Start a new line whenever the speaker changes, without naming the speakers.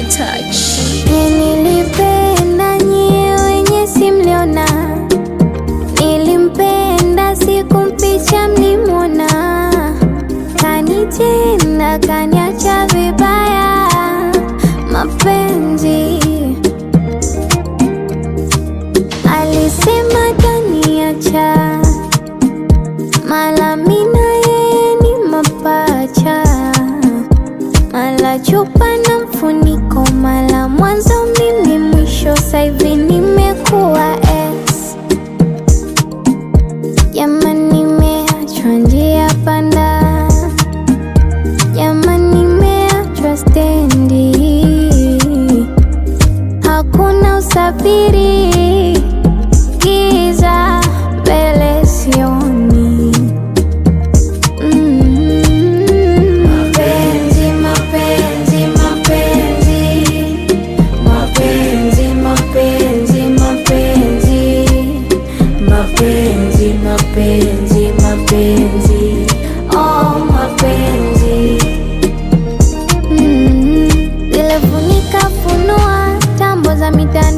touch.
Nilipenda nyie wenye simliona, nilimpenda sikumpicha mlimwona, kanitenda kaniacha vibaya, mapenzi alisema kaniacha, mala mina yeye ni mapacha mala chupa na mfuniko, mala mwanzo mimi mwisho, saivi nimekuwa ex. Jamani, nimeachwa njia panda, jamani, nimeachwa stendi, hakuna usafiri, giza mbele sioni. Mapenzi, mapenzi, mapenzi, mapenzi, mapenzi, mapenzi, mapenzi, mapenzi, mapenzi, oh mapenzi. Mm, Zile funika funua tambo za mitandao